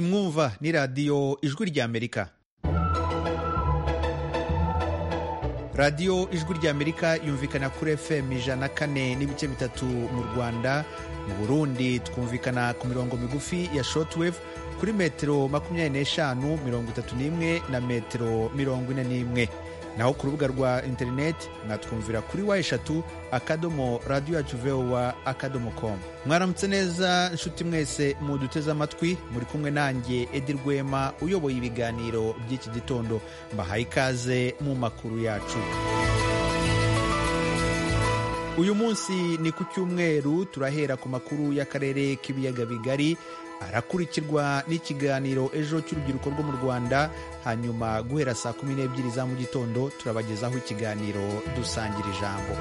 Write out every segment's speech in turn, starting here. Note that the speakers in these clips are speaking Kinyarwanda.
nova ni radiyo ijwi ry'amerika radiyo ijwi ry'amerika yumvikana kuri fm ijana kane n'ibice bitatu mu rwanda mu burundi twumvikana ku mirongo migufi ya shortwave kuri metero makumyabiri n'eshanu mirongo itatu n'imwe na metero mirongo ine n'imwe naho ku rubuga rwa interineti mwatwumvira kuri wa eshatu akadomo radiyo yacu vowa akadomo komu mwaramutse neza nshuti mwese muduteze amatwi muri kumwe nanjye edi rwema uyoboye ibiganiro by'iki gitondo mbahaye ikaze mu makuru yacu uyu munsi ni ku cyumweru turahera ku makuru y'akarere k'ibiyaga bigari arakurikirwa n'ikiganiro ejo cy'urubyiruko rwo mu rwanda hanyuma guhera saa kumi n'ebyiri za mu gitondo turabagezaho ikiganiro dusangira ijambo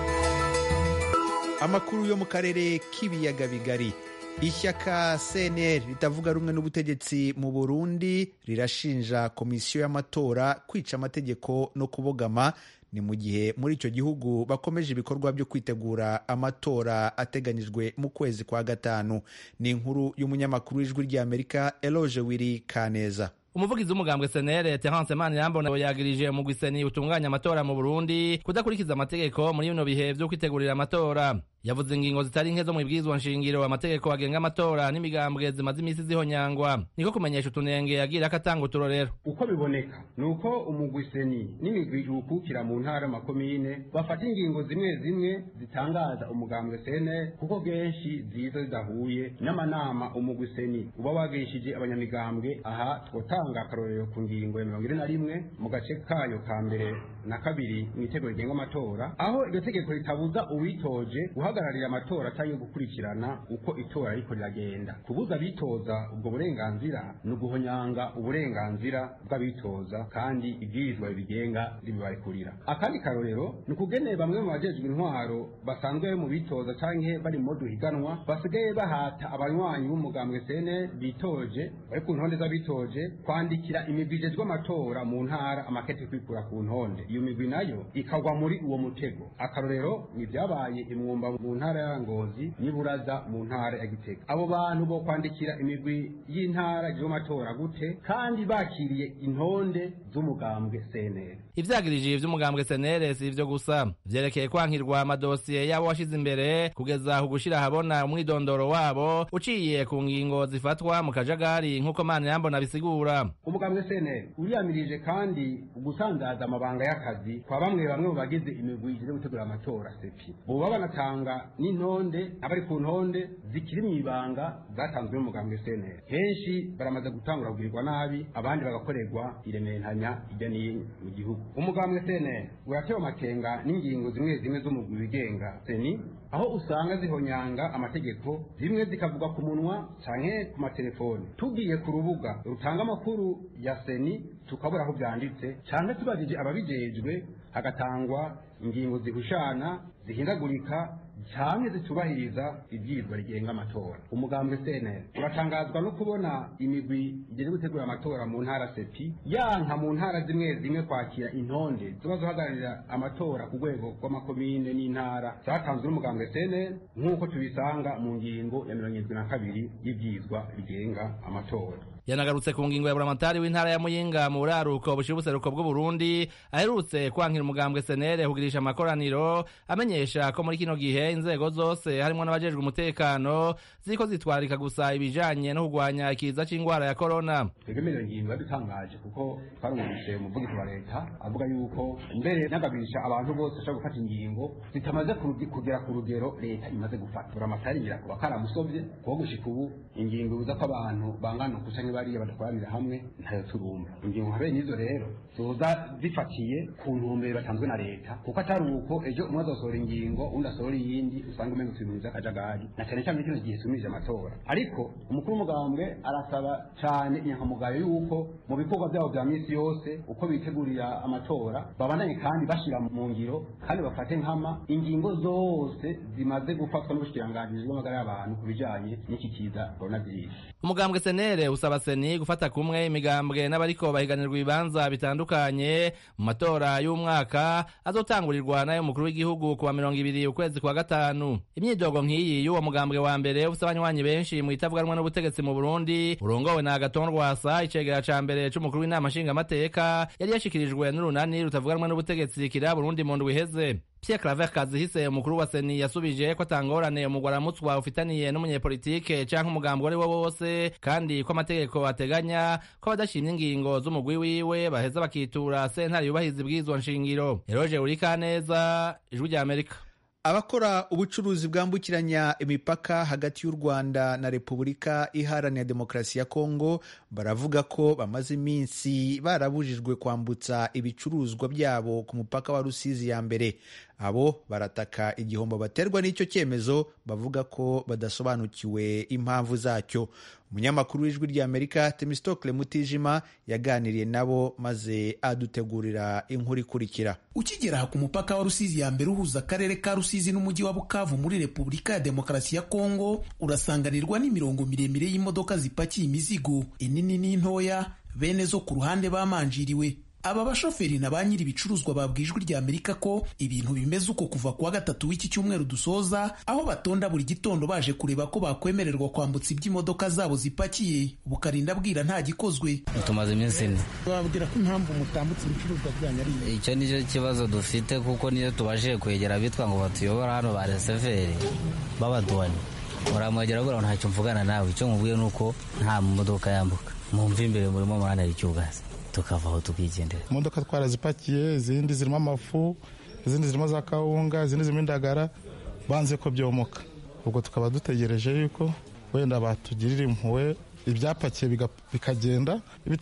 amakuru yo mu karere k'ibiyaga bigari ishyaka cnr ritavuga rumwe n'ubutegetsi mu burundi rirashinja komisiyo y'amatora kwica amategeko no kubogama ni mu gihe muri icyo gihugu bakomeje ibikorwa byo kwitegura amatora ateganyijwe mu kwezi kwa gatanu ni inkuru y'umunyamakuru w'ijwi ry'amerika eloge wiri kaneza umuvugizi w'umugambwe senere terance manirambona yagirije umugwiseni utunganya amatora mu burundi kudakurikiza amategeko muri bino bihe vyo kwitegurira amatora yavuze ingingo zitari nke zo mu ibwirizwa nshingiro amategeko agenga amatora n'imigambwe zimaze iminsi zihonyangwa niko kumenyesha utunenge yagira akatanga uturorero uko biboneka ni uko umugwiseni n'imigwi iwukukira mu ntara makomine bafata ingingo zimwe zimwe zitangaza umugambwe senere kuko kenshi ziza zidahuye n'amanama umugwiseni uba wagirishije abanyamigambwe aha twotanga akarorero ku ngingo ya mirongo ine na rimwe mu gace kayo ka mbere na kabiri mu itegeko rigenga amatora aho iryo tegeko ritabuza uwitoje guhagararira amatora cyangwa gukurikirana uko itora ariko riragenda kubuza abitoza ubwo burenganzira ni uguhonyanga uburenganzira bw'abitoza kandi ibwirizwa ribigenga ribibarekurira akandi karorero ni ukugene bamwe mu bajejwe intwaro basanzwe mu bitoza cyangwa bari mu duhiganwa basigaye bahata abanywanyi b'umugambwe sene bitoje bari ku ntonde z'abitoje kwandikira imigwi ijejwe amatora mu ntara amakete kwikura ku ntonde iyo migwi nayo ikagwa muri uwo mutego akarorero ni byabaye imwumba mu ntara ya ngozi n'iburaza mu ntara ya gitega abo bantu bo kwandikira imigwi y'intara ijejwe amatora gute kandi bakiriye intonde z'umugambwe senere ivyagirije ivy'umugambwe senere si ivyo gusa vyerekeye kwankirwa amadosiye yabo washize imbere kugeza ku gushira habona umwidondoro wabo uciye ku ngingo zifatwa mu kajagari nk'uko mana yambona bisigura umugambwe seneri uriyamirije kandi gusandaza amabanga y'akazi kwa bamwe bamwe mu bagize imigwi ije gutegura amatora sepi boba banatanga n'intonde abari ku ntonde zikiri mu ibanga zatanzwe n'umugambwe seneri henshi baramaze gutangura kugirirwa nabi abandi bagakorerwa iremehanya hirya n'ino mu gihugu umugambwe seneri uratewe amakenga n'ingingo zimwe zimwe z'umugwi wigenga seni aho usanga zihonyanga amategeko zimwe zikavuga ku munwa canke ku matelefoni tugiye ku rubuga rutanga amakuru ya seni tukabura aho byanditse canke tubajije ababijejwe hagatangwa ingingo zihushana zihindagurika cyane zitubahiriza ibyizwa rigenga amatora umugambwe cnl uratangazwa no kubona imigwi igeze gutegura amatora mu ntara sepi yanka mu ntara zimwe zimwe kwakira intonde ziba zihagararira amatora ku rwego rw'amakomine n'intara zatanzwe n'umugambwe cnl nk'uko tubisanga mu ngingo ya mirongo irindwi na kabiri y'ibyizwa rigenga amatora yanagarutse ku ngingo ya buramatari w'intara ya muyinga mu buraruko bushira ubuseruko bw'uburundi aherutse kwankira umugambwe senere kugirisha amakoraniro amenyesha ko muri kino gihe inzego zose harimo n'abajejwe umutekano ziko zitwarika gusa ibijanye no kurwanya ikiza c'ingwara ya korona twebemere ngingo yadutangaje kuko twarumvise umuvugizi wa leta avuga yuko mbere nagabisha abantu bose ashobora gufata ingingo zitamaze kugera ku rugero leta imaze gufata buramatari ngira kuba karamusovye kuko gushika ubu ingingo ibuza ko abantu bangana ukucanya bariya badatwarira hamwe ntayo turumva ingingo nka bene izo rero zoza zifatiye ku ntumbero batanzwe na leta kuko atari uko ejo umwe azosohora ingingo undi asohora iyindi usanga umenga ibintu by'akajagari na cyane cyane kino gihe tumije amatora ariko umukuru w'umugambwe arasaba cyane inyankamugayo y'uko mu bikorwa byabo bya minsi yose uko bitegurira amatora babandanye kandi bashyira mu ngiro kandi bafate nkama ingingo zose zimaze gufatwa n'ubushikiranganji bw'amagara y'abantu ku bijanye n'iki kiza coronavirus umugambwe senere usaba seni gufata kumwe imigambwe n'abariko bahiganirwa ibibanza bitandukanye zitandukanye mu matora y'umwaka azotangurirwa n'ayo mukuru w'igihugu kuwa mirongo ibiri ukwezi kwa gatanu imyidogo nk'iyi y'uwo mugambwe wa mbere ufise abanywanyi benshi mu itavuganwa n'ubutegetsi mu burundi urongowe na agaton rwasa icegera ca mbere c'umukuru w'inama nshingamateka yari yashikirijwe n'urunani rutavuganwa n'ubutegetsi kira burundi mu ndwi iheze Pierre Claver Kazihise umukuru wa Seni yasubije ko atangorane umugwaramutswa ufitaniye n'umunyepolitike canke umugambo ari wo wose kandi ko amategeko ateganya ko abadashimye ingingo z'umugwi wiwe baheza bakitura sentare yubahiriza ibwirizwa nshingiro Eroge Urikaneza ijwi rya Amerika abakora ubucuruzi bwambukiranya imipaka hagati y'u rwanda na repubulika iharanira demokarasi ya kongo baravuga ko bamaze iminsi barabujijwe kwambutsa ibicuruzwa byabo ku mupaka wa rusizi ya mbere abo barataka igihombo baterwa n'icyo cyemezo bavuga ko badasobanukiwe impamvu zacyo umunyamakuru w'ijwi ry'amerika temistokle mutijima yaganiriye nabo maze adutegurira inkuru ikurikira ukigera ku mupaka wa rusizi ya mbere uhuza akarere ka rusizi n'umujyi wa bukavu muri repubulika ya demokarasi ya kongo urasanganirwa n'imirongo miremire y'imodoka zipakiye imizigo inini n'intoya bene zo ku ruhande bamanjiriwe aba bashoferi na ba nyiri ibicuruzwa babwiye ijwi rya amerika ko ibintu bimeze uko kuva kuwa gatatu w'iki cyumweru dusoza aho batonda buri gitondo baje kureba ko bakwemererwa kwambutsa ibyo imodoka zabo zipakiye bukarinda bwira nta gikozwe tumaze iminsi ine babwira ko impamvu mutambutse ibicuruzwa byanyu ari icyo ni cyo kibazo dufite kuko niyo tubashije kwegera abitwa ngo batuyobora hano ba reseveri b'abadoni muramwegera buriya ntacyo mvugana nawe icyo nkubwiye ni uko nta modoka yambuka mwumve imbere murimo muranari icyugazi tukavaho tukigendera imodoka twarazipakiye izindi zirimo amafu izindi zirimo za kawunga izindi zirimo indagara banze ko byomoka ubwo tukaba dutegereje yuko wenda batugirira impuhwe ibyapakiye bikagenda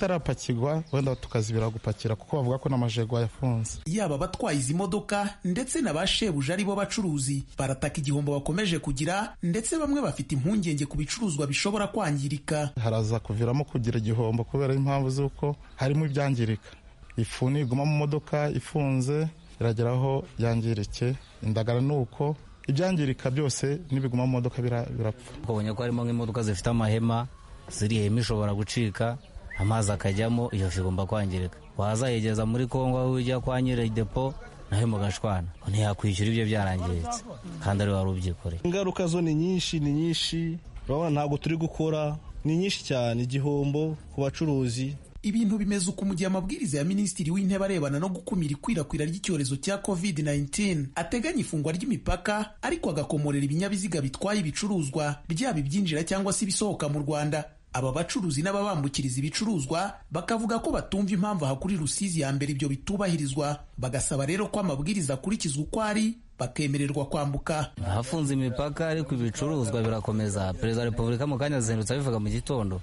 ibitarapakirwa wenda tukazibira gupakira kuko bavuga ko n'amajego yafunze yaba abatwaye izi modoka ndetse na ba shebuja ari bo bacuruzi barataka igihombo bakomeje kugira ndetse bamwe bafite impungenge ku bicuruzwa bishobora kwangirika haraza kuviramo kugira igihombo kubera impamvu z'uko harimo ibyangirika ifu niguma mu modoka ifunze irageraho yangirike indagara ni uko ibyangirika byose n'ibiguma mu modoka birapfa ubonye ko harimo nk'imodoka zifite amahema ziriya hema ishobora gucika amazi akajyamo iyo fi igomba kwangirika wazayegeza muri kongo aho ujya kwa nyiri depo nawe mugashwana ntiyakwishyura ibyo byarangiritse kandi ari wari ubyikoreye ingaruka zo ni nyinshi ni nyinshi urabona ntabwo turi gukora ni nyinshi cyane igihombo ku bacuruzi ibintu bimeze uko mu gihe amabwiriza ya minisitiri w'intebe arebana no gukumira ikwirakwira ry'icyorezo cya covid-19 ateganya ifungwa ry'imipaka ariko agakomorera ibinyabiziga bitwaye ibicuruzwa byaba ibyinjira cyangwa se ibisohoka mu rwanda aba bacuruzi n'ababambukiriza ibicuruzwa bakavuga ko batumva impamvu aha kuri rusizi ya mbere ibyo bitubahirizwa bagasaba rero ko amabwiriza akurikizwa uko ari bakemererwa kwambuka hafunze imipaka ariko ibicuruzwa birakomeza perezida wa repubulika mu kanya azindutse abivuga mu gitondo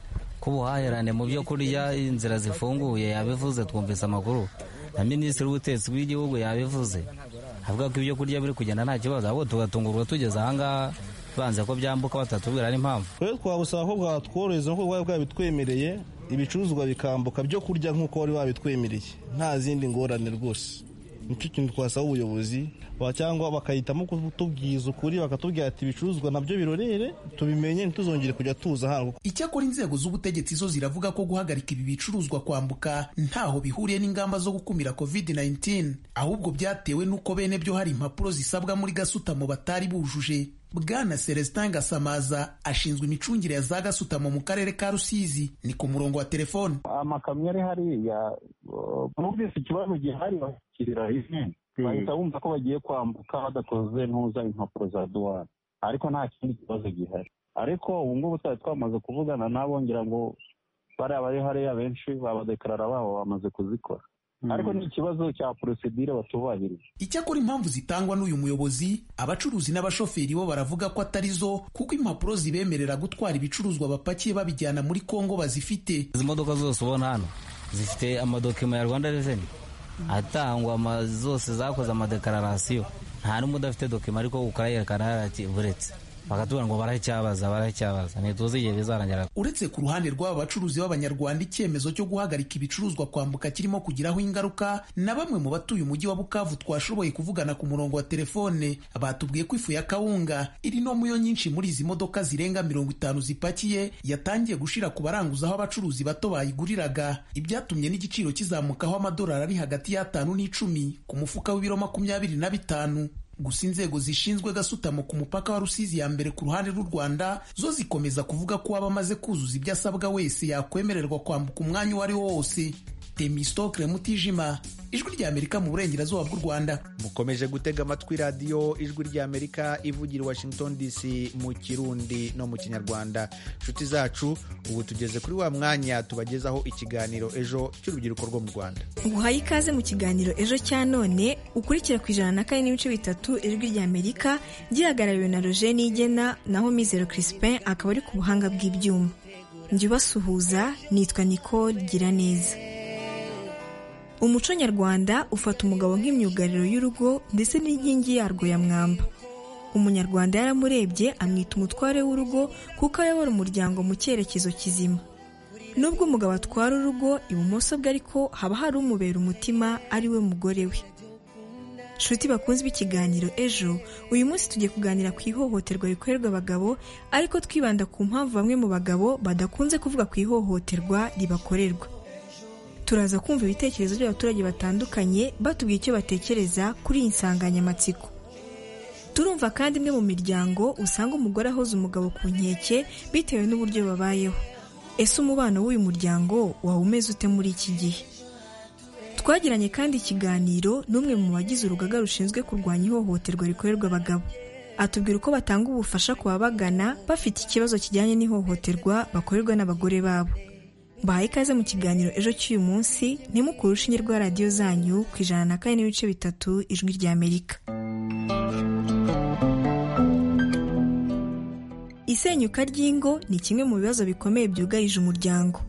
ubuhahirane mu byo kurya inzira zifunguye yabivuze twumvise amakuru na minisitiri w'ubutetsi bw'igihugu yabivuze avuga ko ibyo kurya biri kugenda nta kibazo ahubwo tugatungurwa tugeze ahangaha banze ko byambuka batatubwira n'impamvu rero twagusaba ko bwatworohereza nk'uko bwari bwabitwemereye ibicuruzwa bikambuka byo kurya nk'uko wari wabitwemereye nta zindi ngorane rwose nicyo kintu twasaba ubuyobozi cyangwa bakahitamo kutubwiza ukuri bakatubwira ati ibicuruzwa nabyo birorere tubimenye ntituzongere kujya tuza hano icyakora inzego z'ubutegetsi zo ziravuga ko guhagarika ibi bicuruzwa kwambuka ntaho bihuriye n'ingamba zo gukumira covid-19 ahubwo byatewe n'uko bene byo hari impapuro zisabwa muri gasutamo batari bujuje bwana celestin gasamaza ashinzwe imicungire ya za gasutamo mu karere ka rusizi ni ku murongo wa telefone amakamyo ari hariya bumvise ikibazo gihari bakirira izina bahita bumva ko bagiye kwambuka badakoze ntuza impapuro za duwani ariko nta kindi kibazo gihari ariko ubu ngubu twari twamaze kuvugana nabo ngira ngo bariya bari hariya benshi babadekarara babo bamaze kuzikora ariko ni ikibazo cya porosedire batubahirije icyakora impamvu zitangwa n'uyu muyobozi abacuruzi n'abashoferi bo baravuga ko atari zo kuko impapuro zibemerera gutwara ibicuruzwa bapakiye babijyana muri kongo bazifite izi modoka zose ubona hano zifite amadokima ya rwanda reveni atangwa zose zakoze amadekararasiyo nta n'umwe udafite dokima ariko ukayerekana ati uretse bakatubwira ngo barahicyabaza barahicyabaza ntituzi igihe bizarangira uretse ku ruhande rw'aba bacuruzi b'abanyarwanda icyemezo cyo guhagarika ibicuruzwa kwambuka kirimo kugiraho ingaruka na bamwe mu batuye umujyi wa bukavu twashoboye kuvugana ku murongo wa telefone batubwiye ko ifu ya kawunga iri no muyo nyinshi muri izi modoka zirenga mirongo itanu zipakiye yatangiye gushira ku baranguza aho abacuruzi bato bayiguriraga ibyatumye n'igiciro kizamukaho amadolari ari hagati y'atanu n'icumi ku mufuka w'ibiro makumyabiri na bitanu gusa inzego zishinzwe gasutamo ku mupaka wa rusizi ya mbere ku ruhande rw'u rwanda zo zikomeza kuvuga ko uwaba amaze kuzuza ibyo asabwa wese yakwemererwa kwambuka umwanya uwo ari wo wose temistokre mutijima ijwi ry'amerika mu burengerazuba bw'u rwanda mukomeje gutega amatwi radiyo ijwi ry'amerika ivugira i washington dc mu kirundi no mu kinyarwanda inshuti zacu ubu tugeze kuri wa mwanya tubagezaho ikiganiro ejo cy'urubyiruko rwo mu rwanda nguhaye ikaze mu kiganiro ejo cya none ukurikira ku ijana na kane n'ibice bitatu ijwi ry'amerika gihagarariwe na roger nigena naho mizero crispin akaba ari ku buhanga bw'ibyuma njya ubasuhuza nitwa nicole gira neza umuco nyarwanda ufata umugabo nk'imyugariro y'urugo ndetse n'inkingi yarwo ya mwamba umunyarwanda yaramurebye amwita umutware w'urugo kuko ayobora umuryango mu cyerekezo kizima nubwo umugabo atwara urugo ibumoso bwe ariko haba hari umubera umutima ari we mugore we nshuti bakunze ikiganiro ejo uyu munsi tugiye kuganira ku ihohoterwa rikorerwa abagabo ariko twibanda ku mpamvu bamwe mu bagabo badakunze kuvuga ku ihohoterwa ribakorerwa turaza kumva ibitekerezo by'abaturage batandukanye batubwiye icyo batekereza kuri iyi nsanganyamatsiko turumva kandi imwe mu miryango usanga umugore ahoze umugabo ku nkeke bitewe n'uburyo babayeho ese umubano w'uyu muryango waba umeze ute muri iki gihe twagiranye kandi ikiganiro n'umwe mu bagize urugaga rushinzwe kurwanya ihohoterwa rikorerwa abagabo atubwira uko batanga ubufasha ku babagana bafite ikibazo kijyanye n'ihohoterwa bakorerwa n'abagore babo bahaye ikaze mu kiganiro ejo cy'uyu munsi ntimukure urushinge rwa radiyo zanyu ku ijana na kane n'ibice bitatu ijwi ry'amerika isenyuka ry'ingo ni kimwe mu bibazo bikomeye byugarije umuryango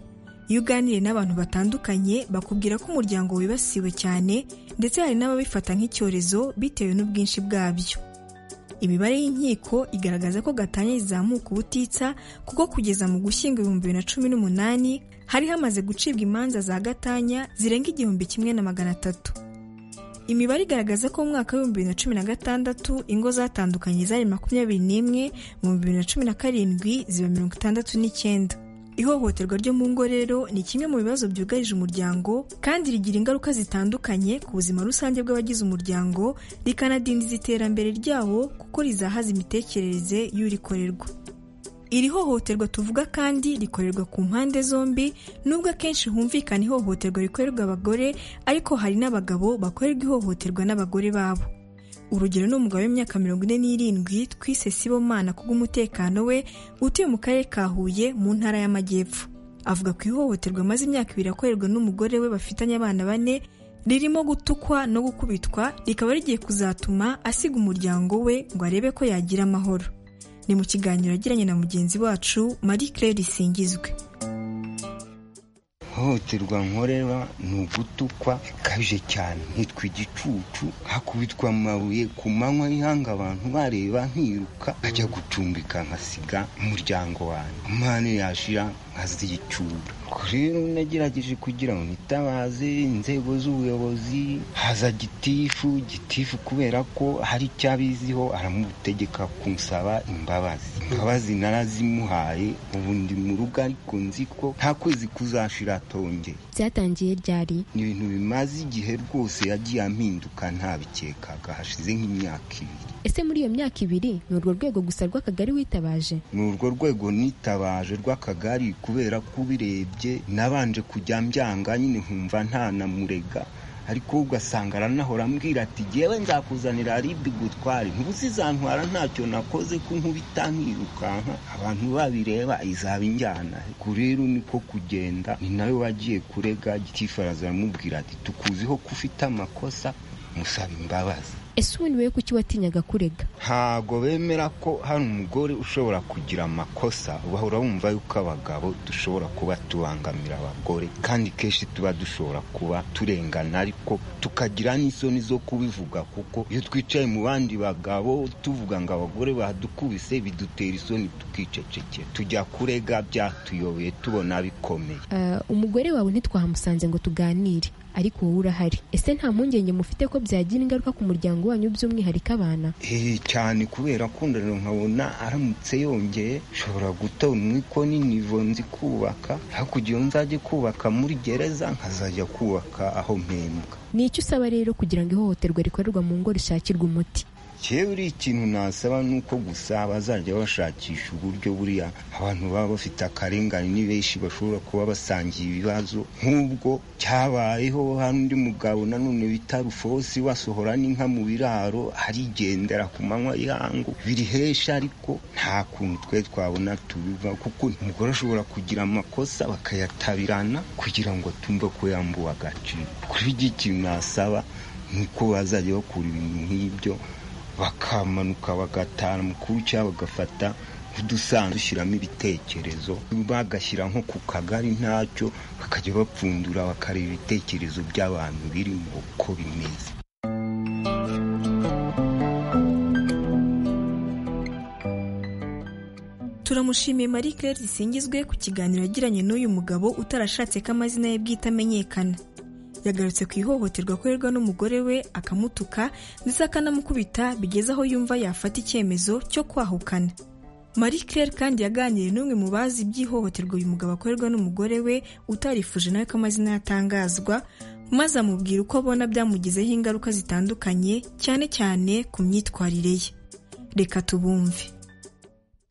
iyo uganiye n'abantu batandukanye bakubwira ko umuryango wibasiwe cyane ndetse hari n'ababifata nk'icyorezo bitewe n'ubwinshi bwabyo imibare y'inkiko igaragaza ko gatanya izamuka ubutitsa kuko kugeza mu gushyingo ibihumbi bibiri na cumi n'umunani hari hamaze gucibwa imanza za gatanya zirenga igihumbi kimwe na magana atatu imibare igaragaza ko mu mwaka w'ibihumbi bibiri na cumi na gatandatu ingo zatandukanye zari makumyabiri n'imwe mu bibiri na cumi na karindwi ziba mirongo itandatu n'icyenda ihohoterwa ryo mu ngo rero ni kimwe mu bibazo byugarije umuryango kandi rigira ingaruka zitandukanye ku buzima rusange bw'abagize umuryango rikanadindiza iterambere ryawo kuko rizahaza imitekerereze y'urikorerwa iri hohoterwa tuvuga kandi rikorerwa ku mpande zombi nubwo akenshi humvikana ihohoterwa rikorerwa abagore ariko hari n'abagabo bakorerwa ihohoterwa n'abagore babo urugero ni umugabo w'imyaka mirongo ine n'irindwi twise sibomana kubw'umutekano we utuye mu karere ka huye mu ntara y'amajyepfo avuga ku ihohoterwa amaze imyaka ibiri akorerwa n'umugore we bafitanye abana bane ririmo gutukwa no gukubitwa rikaba rigiye kuzatuma asiga umuryango we ngo arebe ko yagira amahoro ni mu kiganiro yagiranye na mugenzi wacu marie claire risingizwe ihohoterwa nkorera ni ugutukwa bikabije cyane nitwa igicucu hakubitwa amabuye ku manywa y'ihanga abantu bareba nkiruka nkajya gucumbika nkasiga umuryango wanjye umwana yashira nkazicura rero nagerageje kugira ngo nitabaze inzego z'ubuyobozi haza gitifu gitifu kubera ko hari icyo abiziho aramutegeka kunsaba imbabazi imbabazi narazimuhaye ubu ndi mu rugo ariko nzi ko nta kwezi kuzashira atongeye byatangiye ryari ni ibintu bimaze igihe rwose yagiye ampinduka ntabikekaga hashize nk'imyaka ibiri ese muri iyo myaka ibiri ni urwo rwego gusa rw'akagari witabaje ni urwo rwego nitabaje rw'akagari kubera ko ubirebye nabanje kujya mbyanga nyine nkumva ntanamurega ariko ugasanga aranahora ambwira ati ngewe nzakuzanira aribi gutware ntuzizantwara ntacyo nakoze ko nkubita nkirukanka abantu babireba izaba injyana ariko rero niko kugenda ni nawe wagiye kurega gitifaraza aramubwira ati tukuziho ko ufite amakosa musaba imbabazi ese ubundi we kuki watinyaga kurega ntago bemera ko hari umugore ushobora kugira amakosa bahora bumva yuko abagabo dushobora kuba tubangamira abagore kandi kenshi tuba dushobora kuba turengana ariko tukagira n'isoni zo kubivuga kuko iyo twicaye mu bandi bagabo tuvuga ngo abagore badukubise bidutera isoni tukicecekera tujya kurega byatuyobeye tubona bikomeye Ah, umugore wawe ntitwahamusanze ngo tuganire ariko wowe urahari ese nta mpungenge mufite ko byagira ingaruka ku muryango wanyu by'umwihariko abana Eh, cyane kubera ko ndano nkabona aramutse yongeye nshobora gutonwa iko n'inivo nzi kubaka hakurya iyo nzajya kubaka muri gereza nkazajya kubaka aho mpembwa ni icyo usaba rero kugira ngo ihohoterwa rikorerwa mu ngo rishakirwe umuti yewe uri ikintu nasaba ni uko gusa bazajya bashakisha uburyo buriya abantu baba bafite akarengane ni benshi bashobora kuba basangiye ibibazo nk'ubwo cyabayeho hari undi mugabo nanone bita rufosi basohora n'inka mu biraro arigendera ku manywa y'ihangu birihesha ariko nta kuntu twe twabona tubiva kuko umugore ashobora kugira amakosa bakayatabirana kugira ngo tumve ko yambuwe agaciro kuri iki kintu nasaba ni uko bazajya bakura ibintu nk'ibyo bakamanuka bagatara mukuru cyangwa bagafata nk'udusanzwe ushyiramo ibitekerezo bagashyira nko ku kagari ntacyo bakajya bapfundura bakareba ibitekerezo by'abantu birimo uko bimeze turamushimiye marie claire zisingizwe ku kiganiro yagiranye n'uyu mugabo utarashatse ko amazina ye bwite amenyekana yagarutse ku ihohoterwa akorerwa n'umugore we akamutuka ndetse akanamukubita bigeze aho yumva yafata icyemezo cyo kwahukana marie claire kandi yaganiriye n'umwe mu bazi iby'ihohoterwa uyu mugabo akorerwa n'umugore we utarifuje nawe ko amazina yatangazwa maze amubwira uko abona byamugizeho ingaruka zitandukanye cyane cyane ku myitwarire ye reka tubumve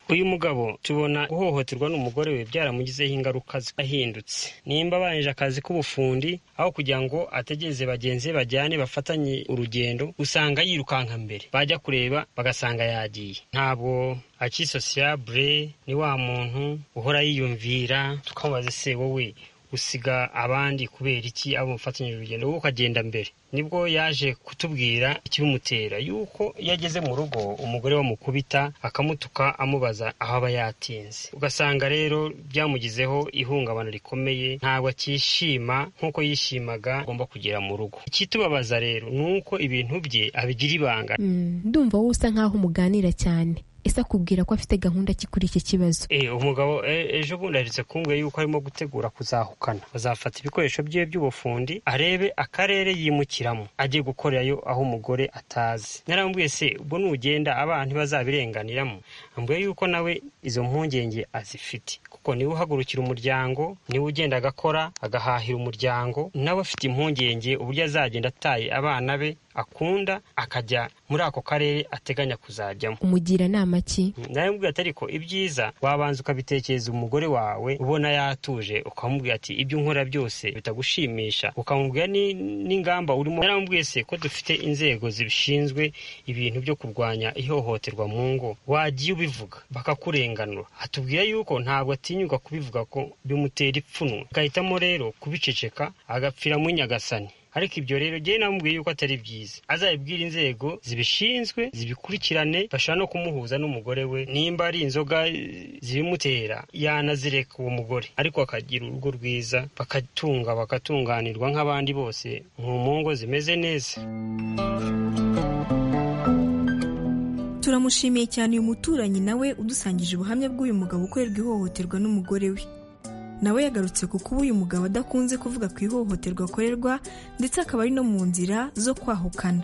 uyu mugabo tubona guhohoterwa n'umugore we byaramugizeho ingaruka zahindutse nimba abanje akazi k'ubufundi aho kugira ngo ategereze bagenzi be bajyane bafatanye urugendo usanga yirukanka mbere bajya kureba bagasanga yagiye ntabwo akisosiyabure ni wa muntu uhora yiyumvira tukamubaza ese wowe usiga abandi kubera iki abo mufatanyije urugendo wowe ukagenda mbere nibwo yaje kutubwira ikibimutera yuko iyo ageze mu rugo umugore bamukubita akamutuka amubaza aho aba yatinze ugasanga rero byamugizeho ihungabana rikomeye ntabwo akishima nk'uko yishimaga agomba kugera mu rugo ikitubabaza rero ni uko ibintu bye abigira ibanga Mm, ndumva wowe usa nkaho umuganira cyane ese akubwira ko afite gahunda ki kuri iki kibazo Eh, umugabo eh, ejo bundi aherutse kumbwira yuko arimo gutegura kuzahukana bazafata ibikoresho bye by'ubufundi arebe akarere yimukiramo ajye gukorerayo aho umugore atazi narambwiye se ubwo nugenda abana ntibazabirenganiramo ambwiye yuko nawe izo mpungenge azifite kuko niwe uhagurukira umuryango niwe ugenda agakora agahahira umuryango nawe afite impungenge uburyo azagenda ataye abana be akunda akajya muri ako karere ateganya kuzajyamo umugira nama ki naramubwira ati ariko ibyiza wabanza ukabitekereza umugore wawe ubona yatuje ukamubwira ati ibyo nkora byose bitagushimisha ukamubwira ni- n'ingamba urimo naramubwiye se ko dufite inzego zibishinzwe ibintu byo kurwanya ihohoterwa mu ngo wagiye ubivuga bakakurenganura atubwira yuko ntabwo atinyuka kubivuga ko bimutera ipfunwe agahitamo rero kubiceceka agapfira muri nyagasani ariko ibyo rero njyewe namubwiye yuko atari byiza azabibwira inzego zibishinzwe zibikurikirane bashobora no kumuhuza n'umugore we nimba ari inzoga eh, zibimutera yanazireka uwo mugore ariko akagira urugo rwiza bakatunga bakatunganirwa nk'abandi bose mu mu ngo zimeze neza turamushimiye cyane uyu muturanyi nawe udusangije ubuhamya bw'uyu mugabo ukorerwa ihohoterwa n'umugore we nawe yagarutse ku kuba uyu mugabo adakunze kuvuga ku ihohoterwa akorerwa ndetse akaba ari no mu nzira zo kwahukana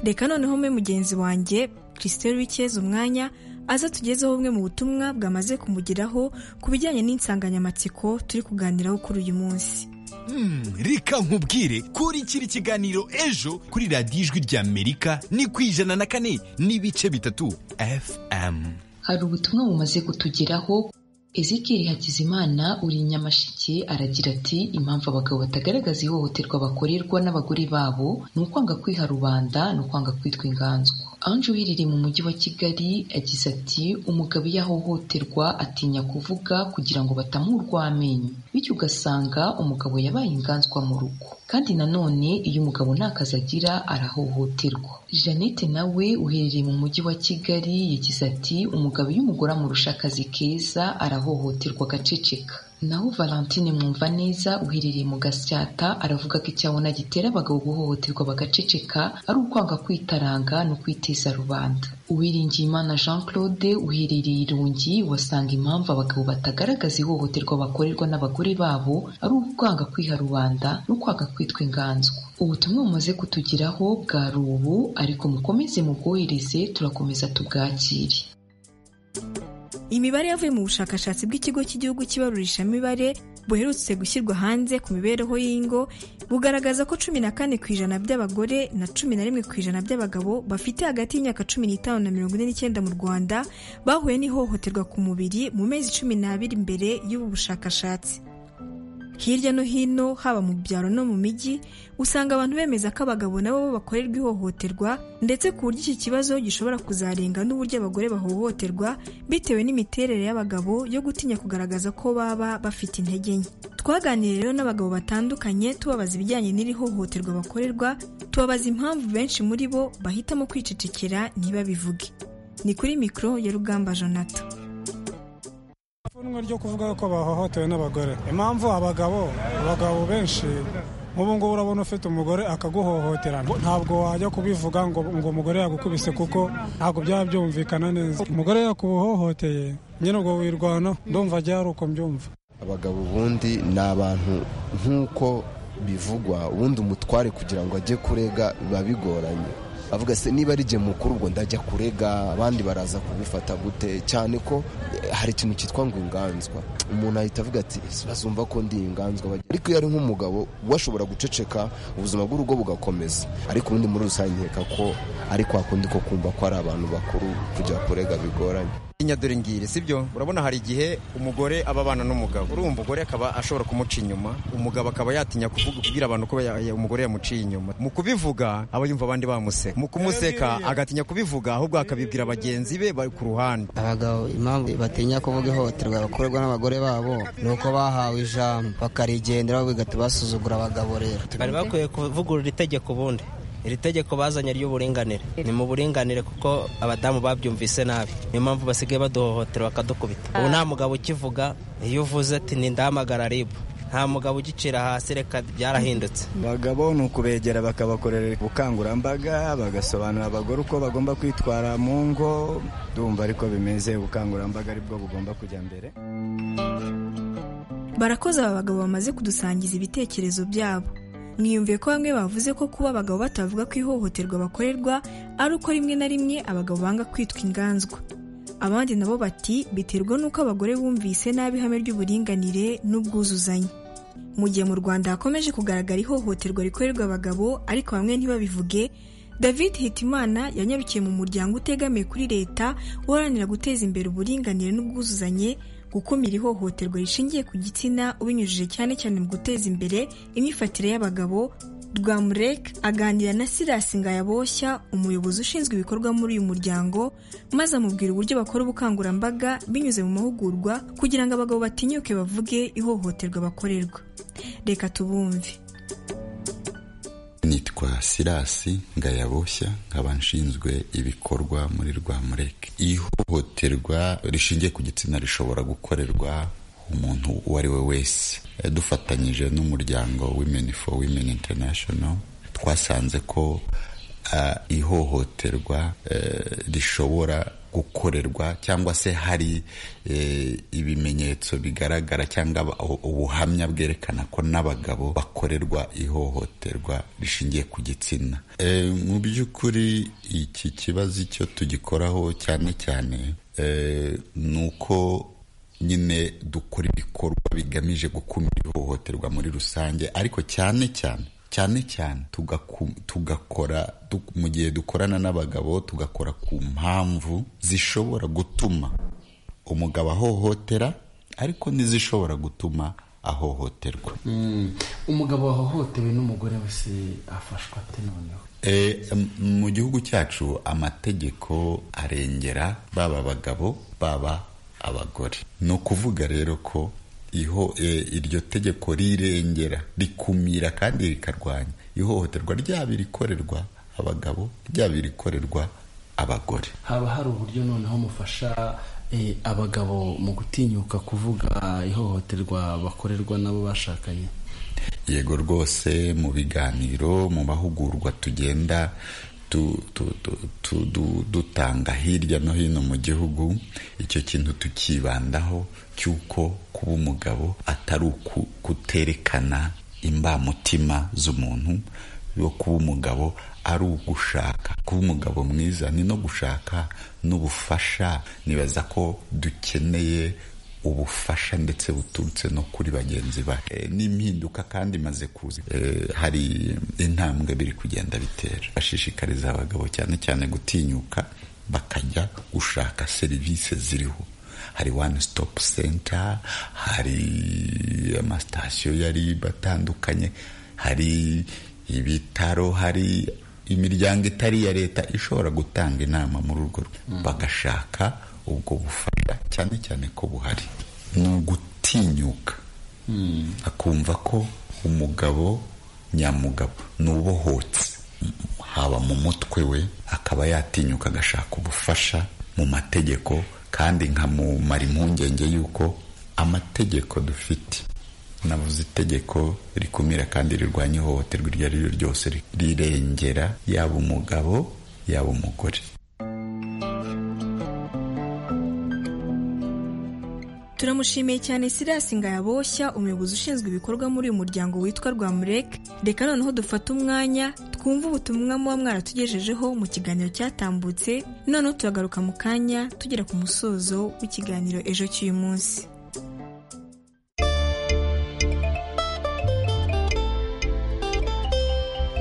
reka noneho mwe mugenzi wanjye christelle wikeza umwanya aza tugezeho bumwe mu butumwa bwamaze kumugeraho ku bijyanye n'insanganyamatsiko turi kuganiraho kuri uyu munsi reka nkubwire kuri kiri kiganiro ejo kuri radiyo ijwi rya amerika ni ku ijana na kane n'ibice bitatu fm hari ubutumwa bumaze kutugeraho ezikiri hakizimana uri nyamashike aragira ati impamvu abagabo batagaragaza ihohoterwa bakorerwa n'abagore babo ni ukwanga kwiha rubanda ni ukwanga kwitwa inganzwa anje uherereye mu mujyi wa kigali yagize ati umugabo iyo ahohoterwa atinya kuvuga kugira ngo batamurwa amenyo bityo ugasanga umugabo yabaye inganzwa mu rugo kandi nanone iyo umugabo nta kazi agira arahohoterwa jeannette nawe uherereye mu mujyi wa kigali yagize ati umugabo iyo umugore amurusha akazi keza arahohoterwa agaceceka naho valentine mwumva neza uherereye mu gasyata aravuga ko icyabona gitera abagabo guhohoterwa bagaceceka ari ukwanga kwitaranga no kwiteza rubanda uwiringiyimana jean claude uherereye irungi wasanga impamvu abagabo batagaragaza ihohoterwa bakorerwa n'abagore babo ari ukwanga kwiha rubanda no kwanga kwitwa inganzwa ubutumwa bumaze kutugeraho bwari ubu ariko mukomeze mubwohereze turakomeza tubwakire imibare yavuye mu bushakashatsi bw'ikigo cy'igihugu cy'ibarurishamibare buherutse gushyirwa hanze ku mibereho y'ingo bugaragaza ko cumi na kane ku ijana by'abagore na cumi na rimwe ku ijana by'abagabo bafite hagati y'imyaka cumi n'itanu na mirongo ine n'icyenda mu rwanda bahuye n'ihohoterwa ku mubiri mu mezi cumi n'abiri mbere y'ubu bushakashatsi hirya no hino haba mu byaro no mu mijyi usanga abantu bemeza ko abagabo nabo bakorerwa ihohoterwa ndetse ku buryo iki kibazo gishobora kuzarenga n'uburyo abagore bahohoterwa bitewe n'imiterere y'abagabo yo gutinya kugaragaza ko baba bafite intege nke twaganiriye rero n'abagabo batandukanye tubabaza ibijyanye n'iri hohoterwa bakorerwa tubabaza impamvu benshi muri bo bahitamo kwicecekera ntibabivuge ni kuri mikoro ya rugamba jonathan ipfunwe ryo kuvuga ko bahohotewe n'abagore impamvu abagabo abagabo benshi nk'ubu ngubu urabona ufite umugore akaguhohotera ntabwo wajya kubivuga ngo ngo umugore yagukubise kuko ntabwo byaba byumvikana neza umugore yakuhohoteye nyine ubwo wirwana ndumva ajya ari uko mbyumva abagabo ubundi ni abantu nk'uko bivugwa ubundi umutware kugira ngo ajye kurega biba bigoranye avuga se niba ari jye mukuru ubwo ndajya kurega abandi baraza kubifata gute cyane ko hari ikintu cyitwa ngo inganzwa umuntu ahita avuga ati bazumva ko ndi inganzwa ariko iyo ari nk'umugabo we ashobora guceceka ubuzima bw'urugo bugakomeza ariko ubundi muri rusange nkeka ko ari kwa kundi ko kumva ko ari abantu bakuru kujya kurega bigoranye dore ngiri sibyo urabona hari igihe umugore aba abana n'umugabo urumva umugore akaba ashobora kumuca inyuma umugabo akaba yatinya kuvuga kubwira abantu ko ya- ya- umugore yamuciye inyuma mu kubivuga aba yumva abandi bamuseka mu kumuseka agatinya kubivuga ahubwo akabibwira bagenzi be bari ku ruhande abagabo impamvu batinya kuvuga ihohoterwa bakorerwa n'abagore babo ni uko bahawe ijambo bakarigendera bigahita basuzugura abagabo rero bari bakwiye kuvugurura itegeko ubundi iri tegeko bazanye ry'uburinganire ni mu buringanire kuko abadamu babyumvise nabi niyo mpamvu basigaye baduhohotera bakadukubita ubu nta mugabo ukivuga iyo uvuze ati ndahamagara ribu nta mugabo ugicira hasi reka byarahindutse abagabo ni ukubegera bakabakorera ubukangurambaga bagasobanurira abagore uko bagomba kwitwara mu ngo ndumva ariko bimeze ubukangurambaga aribwo bugomba kujya mbere barakoze aba bagabo bamaze kudusangiza ibitekerezo byabo mwiyumviye ko bamwe bavuze ko kuba abagabo batavuga ko ihohoterwa bakorerwa ari uko rimwe na rimwe abagabo banga kwitwa inganzwa abandi nabo bati biterwa n'uko abagore bumvise nabi ihame ry'uburinganire n'ubwuzuzanye mu gihe mu rwanda hakomeje kugaragara ihohoterwa rikorerwa abagabo ariko bamwe ntibabivuge david hitimana yanyarukiye mu muryango utegamiye kuri leta uharanira guteza imbere uburinganire n'ubwuzuzanye gukumira ihohoterwa rishingiye ku gitsina ubinyujije cyane cyane mu guteza imbere imyifatire y'abagabo rwamurek aganira na silas ngayaboshya umuyobozi ushinzwe ibikorwa muri uyu muryango maze amubwira uburyo bakora ubukangurambaga binyuze mu mahugurwa kugira ngo abagabo batinyuke bavuge ihohoterwa bakorerwa reka tubumve nitwa sirasi ngayaboshya nkaba nshinzwe ibikorwa muri rwamureke ihohoterwa rishingiye ku gitsina rishobora gukorerwa umuntu uwo ari we wese Eh, dufatanyije n'umuryango women for women international twasanze ko ah, ihohoterwa eh, rishobora gukorerwa cyangwa se hari eh, ibimenyetso bigaragara cyangwa aba- u- ubuhamya bwerekana ko n'abagabo bakorerwa ihohoterwa rishingiye ku gitsina Eh, mu by'ukuri iki kibazo icyo tugikoraho cyane cyane eh, ni uko nyine dukora ibikorwa bigamije gukumira ihohoterwa muri rusange ariko cyane cyane cyane cyane tugaku- tugakora du- mu gihe dukorana n'abagabo tugakora ku mpamvu zishobora gutuma umugabo ahohotera ariko n'izishobora gutuma ahohoterwa umugabo wahohotewe n'umugore wese afashwa ate noneho E, m- mu gihugu cyacu amategeko arengera baba abagabo baba abagore ni ukuvuga rero ko iho eh, iryo tegeko rirengera rikumira kandi rikarwanya ihohoterwa ryaba irikorerwa abagabo ryaba irikorerwa abagore haba hari uburyo noneho mufasha eh, abagabo mu gutinyuka kuvuga ihohoterwa bakorerwa n'abo bashakanye yego rwose mu biganiro mu mahugurwa tugenda tu- tu- tu- tu- du- dutanga hirya no hino mu gihugu icyo kintu tukibandaho cy'uko kuba umugabo atari uku kuterekana imbamutima z'umuntu yo kuba umugabo ari ugushaka kuba umugabo mwiza ni no gushaka n'ubufasha nibaza ko dukeneye ubufasha ndetse buturutse no kuri bagenzi ba n'impinduka kandi imaze kuza Eh, hari intambwe biri kugenda bitera bashishikariza abagabo cyane cyane gutinyuka bakajya gushaka serivisi ziriho hari one stop center hari amasitasiyo yari batandukanye hari ibitaro hari imiryango itari iya leta ishobora gutanga inama muri urwo rwego bagashaka ubwo bufasha cyane cyane ko buhari ni ugutinyuka akumva ko umugabo nyamugabo ni ubohotse haba mu mutwe we akaba yatinyuka agashaka ubufasha mu mategeko kandi nkamumara impungenge y'uko amategeko dufite navuze itegeko rikumira kandi rirwanya ihohoterwa iryo ari ryo ryose rirengera yaba umugabo yaba umugore turamushimiye cyane sirasi ngayaboshya umuyobozi ushinzwe ibikorwa muri uyu muryango witwa rwamurek reka noneho dufate umwanya twumve ubutumwa muba mwaratugejejeho mu kiganiro cyatambutse noneho turagaruka mu kanya tugera ku musozo w'ikiganiro ejo cy'uyu munsi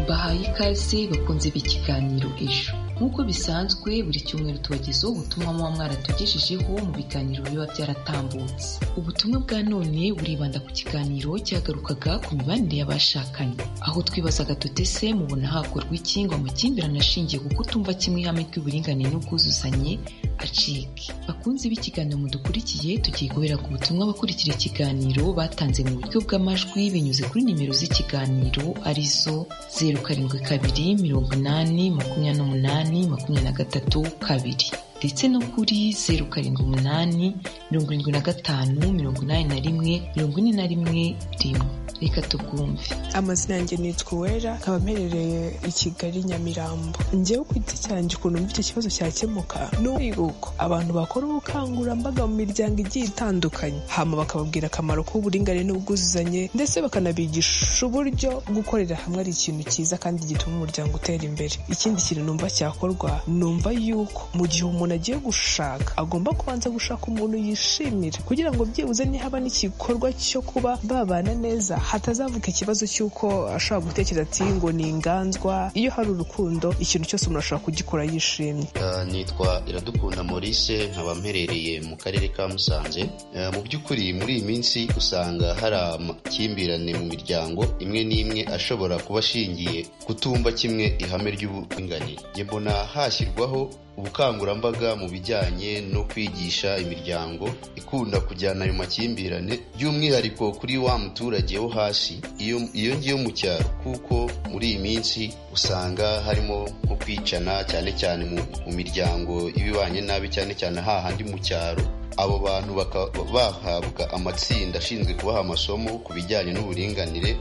bahaye ikaze bakunze b'ikiganiro ejo nk'uko bisanzwe buri cyumweru tubagezaho ubutumwa muba mwaratugejejeho mu biganiro biba byaratambutse ubutumwa bwa none buribanda ku kiganiro cyagarukaga ku mibanire y'abashakanye aho twibazaga tuti se mubona hakorwa iki ngo amakimbirane ashingiye ku kutumva kimwe ihame ry'uburinganire n'ubwuzuzanye acike bakunze b'ikiganiro mudukurikiye tugiye guhera ku butumwa abakurikira ikiganiro batanze mu buryo bw'amajwi binyuze kuri nimero z'ikiganiro arizo zeru karindwi kabiri mirongo inani makumyabiri n'umunani makumyabiri na gatatu kabiri ndetse no kuri zeru karindwi umunani mirongo irindwi na gatanu mirongo inani na rimwe mirongo ine na rimwe rimwe reka tubwumve amazina yanjye nitwa uwera nkaba mperereye i kigali nyamirambo njyewe ku giti cyanjye ukuntu mva iki kibazo cyakemuka ni uko abantu bakora ubukangurambaga mu miryango igiye itandukanye hama bakababwira akamaro k'uburinganire n'ubwuzuzanye ndetse bakanabigisha uburyo gukorera hamwe ari ikintu cyiza kandi gituma umuryango utera imbere ikindi kintu numva cyakorwa numva yuko mu gihe umuntu agiye gushaka agomba kubanza gushaka umuntu yishimira kugira ngo byibuze nihaba n'igikorwa cyo kuba babana neza hatazavuka ikibazo cy'uko ashobora gutekereza ati ngo ni inganzwa iyo hari urukundo ikintu cyose umuntu ashobora kugikora yishimye Ah, nitwa iradukunda maurice nkaba mperereye mu karere ka musanze Ah, mu by'ukuri muri iyi minsi usanga hari amakimbirane mu miryango imwe n'imwe ashobora kuba ashingiye kutumva kimwe ihame ry'uburinganire njye mbona hashyirwaho ubukangurambaga mu bijyanye no kwigisha imiryango ikunda kujyana ayo makimbirane by'umwihariko kuri wa muturage wo hasi iyo iyo ngiyo mu cyaro kuko muri iyi minsi usanga harimo nko kwicana cyane cyane mu, mu miryango ibibanye nabi cyane cyane hahandi mu cyaro abo bantu bakaba bahabwa amatsinda ashinzwe kubaha amasomo ku bijyanye n'uburinganire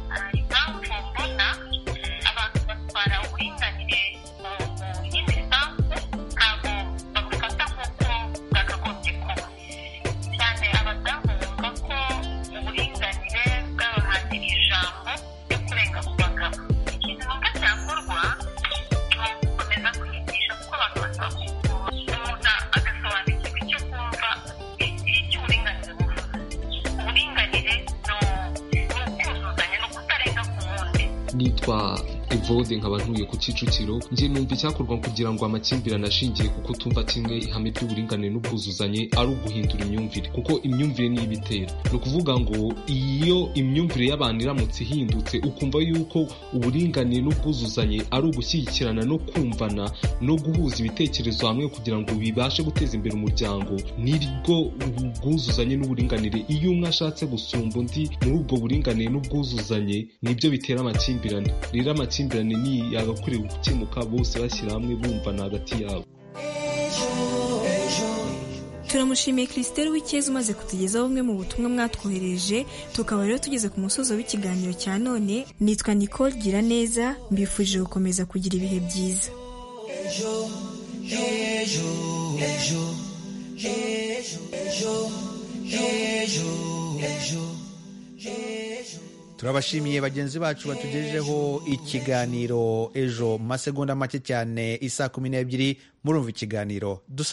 evode nkaba ntuye ku kicukiro njye numva icyakorwa kugira ngo amakimbirane ashingiye ku kutumva kimwe ihame ry'uburinganire n'ubwuzuzanye ari uguhindura imyumvire kuko imyumvire ni ibitera ni ukuvuga ngo iyo imyumvire y'abantu iramutse ihindutse ukumva yuko uburinganire n'ubwuzuzanye ari ugushyigikirana no kumvana no guhuza ibitekerezo hamwe kugira ngo bibashe guteza imbere umuryango nirwo ubwuzuzanye n'uburinganire iyo umwe ashatse gusumba undi muri ubwo buringanire n'ubwuzuzanye nibyo bitera amakimbirane rero amakimbirane ni yagakwiriye gukemuka bose bashyira hamwe bumvana hagati yabo turamushimiye christelle w'icyeza umaze kutugezaho bumwe mu butumwa mwatwohereje tukaba rero tugeze ku musozo w'ikiganiro cya none nitwa nicole gira neza mbifurije gukomeza kugira ibihe byiza turabashimiye bagenzi bacu batugejeho ikiganiro ejo mu masegonda make cyane isaa kumi n'ebyiri murumva ikiganiro dusa